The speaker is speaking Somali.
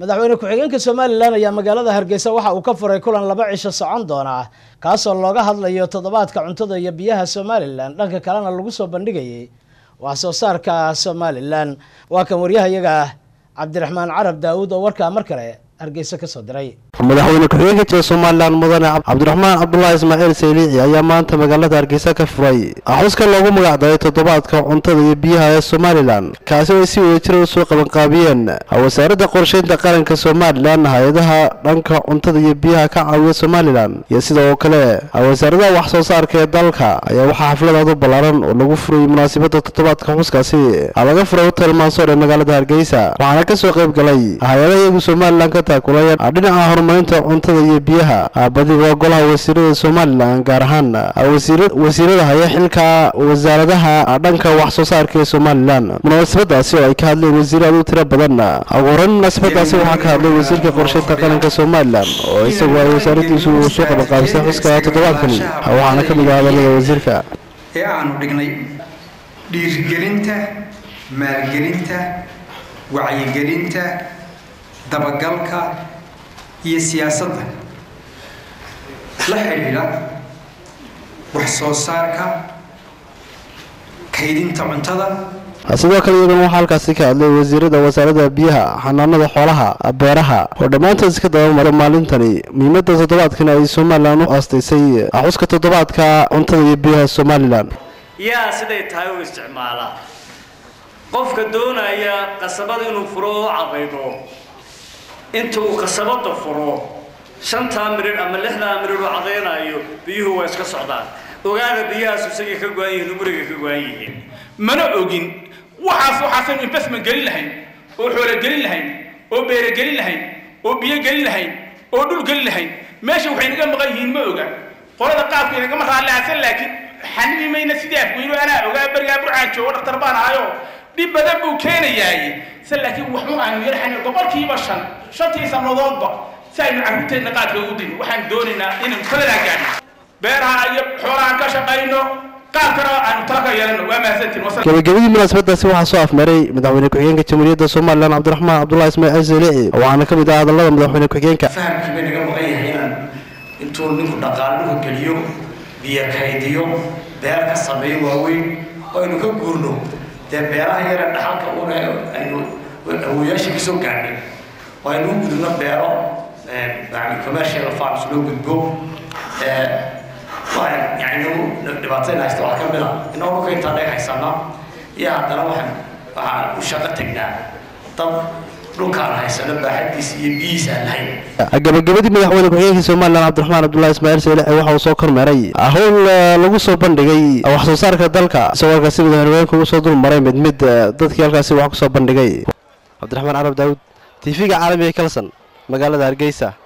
madaxweyne ku-xigeenka somalilan ayaa magaalada hargeysa waxa uu ka furay kulan laba cisho socon doona kaasoo looga hadlayo toddobaadka cuntada iyo biyaha somalilan dhanka kalena lagu soo bandhigayay wax soo saarka somalilan waa kan waryahayaga cabdiraxmaan carab daawuud oo warkaa mar kale hargeysa kasoo diray madaxweyne ku-xigeenka jira somalilan mudane cabdiraxmaan cabdulaahi ismaaciil sayliici ayaa maanta magaalada hargeysa ka furay xuska loogu magacdaray toddobaadka cuntada iyo biyaha ee somalilan kaasi oo ay si wadajira usoo qabanqaabiyeen wasaaradda qorsheynta qaranka somalilan hay-adaha dhanka cuntada iyo biyaha ka caawiya somalilan iyo sidoo kale wasaaradaha wax soo saarka ee dalka ayaa waxaa xafladaadu ballaaran oo lagu furayay munaasabadda toddobaadka xuskaasi laga furay hotel mansoor ee magaalada hargeysa waxaana kasoo qayb galay hay-adaha iyagu somalilan ka taakulaya dhinaca horumarinta cuntada iyo biyaha badiga golaha wasiirada somalilan gaar ahaan wasiirada haya xilka wasaaradaha dhanka wax soo saarka ee somalilan munaasabadaasi oo ay ka hadleen wasiir aad u tiro badan ugu horeyn munaasabadaasi waxaa ka hadlay wasiirka qorsheynta qaranka somalilan oo isagu ay wasaaradiisu soo qabanqaabisay xuska toddobaadkani waxaana ka mid ah hadalada wasiirka ee aanu dhignay dhiirigelinta maalgelinta wacyigelinta dabagalka iyo siyaasadda la xidhiidha wax soo saarka kaydinta cuntada sidoo kale iyaguna waxaa halkaasi ka hadlay wasiirada wasaaradda biyaha xanaanada xoolaha beeraha oo dhammaantood iska dabamaray maalintani muhiimadda toddobaadkani ay somalilan u aastaysay xuska toddobaadka cuntada iyo biyaha somalilan yaa siday tahay u isticmaalaa qofka doonaya qasabada inuu furo oo cabaydo inta uu qasabada furo shantaa miridh ama lixdaa miridh oo cadaynayo biyuhu waa iska socdaan ogaada biyahaasu isagay ka go-an yihiin umuriga ka go-an yihiin mana ogin waxaas waxaasaynu investment gelin lahayn oo xoolo gelin lahayn oo beere gelin lahayn oo biyo gelin lahayn oo dhul gelin lahayn meesha waxay naga maqan yihiin ma oga qolada qaabka inagama raallaasan laakiin xanimi mayna sidii afweyno anaa ogaa berigaa burcaan joogo dhaktar baan ahayo dhib badan buu keenayaay se laakiin waxu aanu yarxan boqolkiiba shan shantii sannadoodba si aynu carruurteenna qaadka ugu dino waxaan doonaynaa inaynu taladaa gaadhno beeraha iyo xoolahaan ka shaqayno qaabkana aanu tala ka yeelano waa mahadsantiin gabagabadii munaasabadaasi waxaa soo afmaray madaxweyne ku-xigeenka jamhuuriyadda somalilan cabdiraxmaan cabdulahi ismaaciil saylici waxaana ka mid ah hadallada madaxweyne ku-xigeenka fahamkii bay naga maqan yahay inaan intuu ninku dhaqaale dhulka geliyo biyo kaydiyo beer ka sameeyo waaweyn oo aynu ka guurno dee beeraha yare dhaxalka una aynu awooyaasha kasoo gaadhnay oo aynu u gudubno beero commercial farms loo gudbo yani dhibaatayna haysta waxaa ka mid a inoo dhulka intaan dheeg haysana iyo haddana waxaan waxaan u shaqo tagnaa dad dhulkaan haysano baaxadiisa iyo biyihiisa aan lahayn gabagabadii madaxweyne ku-xigeenka somalilan cabdiraxmaan cabdulahi ismaaciil saylici waxa uu soo kormeeray howl lagu soo bandhigay wax soo saarka dalka isagoo halkaasi madaxweyneku usoo dul maray mid mid dadkii halkaasi wax kusoo bandhigay cabdiraxmaan carab daawud t v-ga caalamiga kalson magaalada hargeysa